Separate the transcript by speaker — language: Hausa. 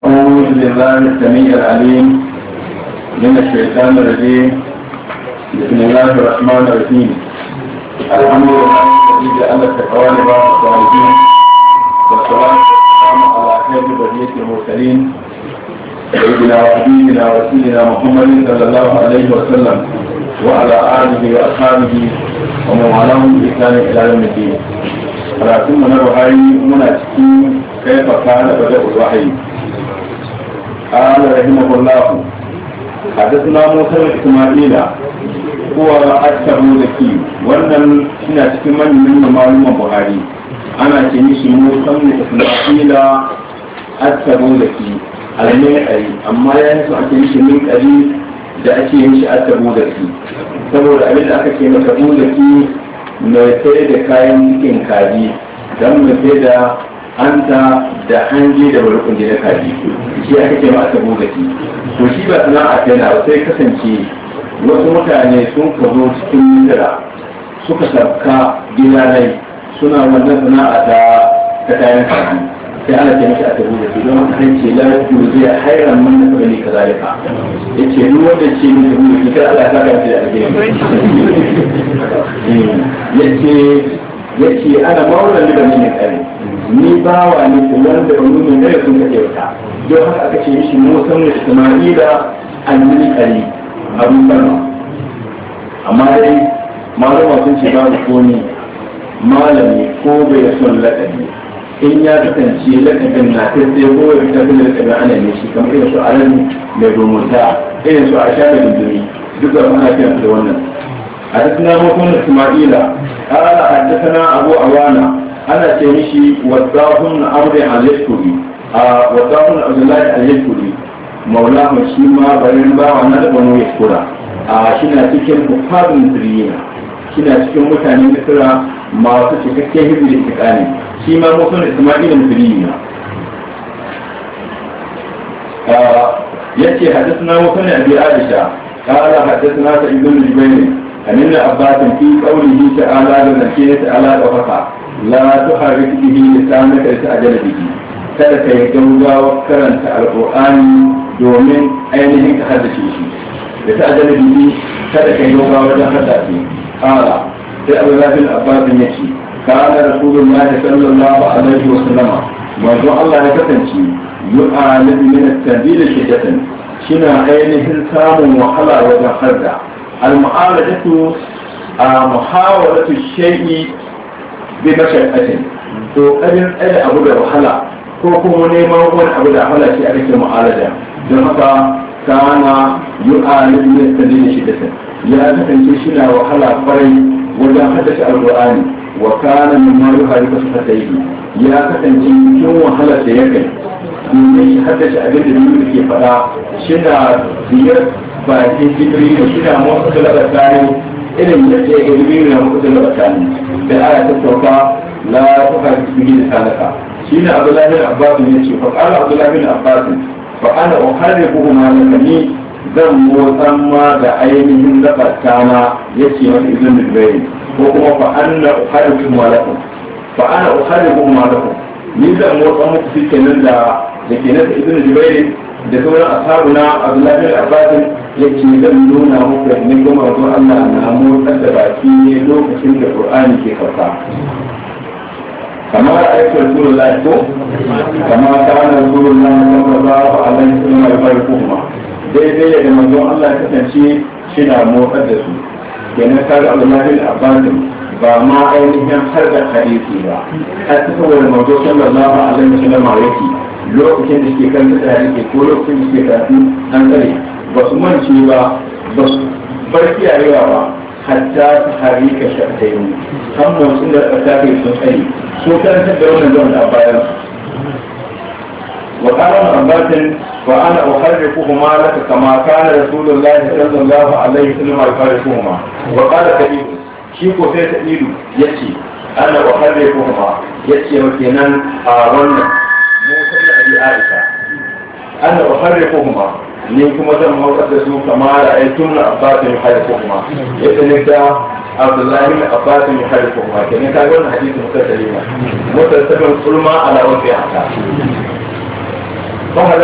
Speaker 1: أعوذ بالله السميع العليم من الشيطان الرجيم بسم الله الرحمن الرحيم الحمد لله الذي جعل التقوى لبعض الصالحين والصلاة والسلام على خير بقية المرسلين سيدنا وحبيبنا ورسولنا محمد صلى الله عليه وسلم وعلى آله وأصحابه ومن والاهم بإحسان إلى يوم الدين. ولكن من الوحي من كيف كان بدأ الوحي قال رحمه الله حدثنا موسى اسماعيل هو أكثر ذكي wannan suna cikin manyan maluman buhari ana ce mishi musa isma'ila asabu zaki almai kari amma ya yi su ake mishi min kari da ake yin shi asabu zaki saboda abin da aka ce masa zaki mai sai da kayan cikin kaji don mai sai da hanta da hanji da barkun da kaji shi aka ce ma asabu zaki to shi ba sana'a ta yana sai kasance wasu mutane sun ka zo cikin misira suka sabka gidanai suna wannan sana'a ta ta kayan kaji sai ana ce mashi asabu zaki don haka kan ce la zai hairan man da kabali kazalika yace duk wanda ce min da mu kika Allah ta ga da alheri yace yace ana maulan da ne kare ni bawa ne ko wanda ba mun ne sun kace wata don haka aka ce mishi Musa ne Isma'ila annabi kare Abu Bakar amma dai malama sun ce babu ko ni malami ko bai son lakabi in ya kasance lakabin na ta sai ko ya fita da lakabin ana ne shi kamar irin su alami mai domonta irin su a shafe dundumi duka ana kiran da wannan حدثنا موسى اسماعيل قال حدثنا ابو عوانه انا تمشي وضاهم امر اليشكري وضاهم عبد الله اليشكري مولاه شيما بين با wannan da bano yashkura a shina cikin bukhadun sirrina shina cikin mutanen misra masu cikakken hibbi da tikani shi ma musun isma'il sirrina yace حدثنا موسى ابي عائشه قال حدثنا سعيد بن جبير عن ابن عباس في قوله تعالى لنكية تعالى وفقا لا تحرك به لسانك لتأجل به kada ka yi gaugawa karanta alƙur'ani domin ainihin ka haddace shi da ta ajala bihi kada ka yi gaugawa wajen haddace ƙara sai abu zafin abbasin ya ce kana rasulullah sallallahu alaihi wa sallama manzo Allah ya kasance yu'alib min at-tadil shiddatan shina ainihin samun wahala wajen hadda المعالجة محاولة الشيء بمشقة to kadin tsaye abu da wahala ko kuma neman wani abu da wahala shi ake ce mu'alaja don haka kana yu'alin min sadin shiddatin ya kasance shi na wahala kwarai wajen haddace alqur'ani wa kana min ma yuhariku safatayhi ya kasance cikin wahala da ya kai domin shi haddace abin da biyu ke faɗa shi na biyar bakin jibril da suna motsa da tsakani irin da ke ga jibril na motsa da tsakani da aya ta sauka la ta ka jibril da salaka shi ne abdullahi bin abbas ne ce fa qala abdullahi bin abbas fa ana uharibu ma lakani zan motsan ma da ainihin zakatana yace masa ibn jibril ko kuma fa anna uharibu ma lakum fa ana uharibu ma lakum ni zan motsan muku shi kenan da da kenan da ibn jibril da sauran ashabuna abdullahi bin abbas yake zan nuna muku da ne kuma wato Allah na motsar da baki ne lokacin da Qur'ani ke farka kamar aiki Rasulullah ko kama kana Rasulullah sallallahu alaihi wasallam ya bari kuma daidai da manzo Allah ya kasance shi na motsar da su kenan kar Abdullahi bin Abbas ba ma ainihin har da hadisi ba a cikin wani manzo sallallahu alaihi wasallam yake lokacin da suke kan da yake ko lokacin da suke karatu an tsare ba su mance ba ba su bar kiyayewa ba hatta ta hari ka shaɗa yi kan motsin da aka kai sun tsaye so karantar da wannan zuwan da a bayan wa ƙarar ambatin wa ana uharri kuhuma laka kama kana rasulullahi sallallahu alaihi wasallam alfari kuhuma wa ƙara kadiru shi ko sai ta ilu ya ce ana uharri kuhuma ya ce wa kenan a wannan musa da abi aisha ana uharri kuhuma ni kuma zan mawar da su kama da aitun na abbasin ya haifu kuma yadda ne da abdullahi na abbasin ya haifu kuma ke ne kaga wannan hadisi mutar da lima mutar sabon kulma ala wasu ya haka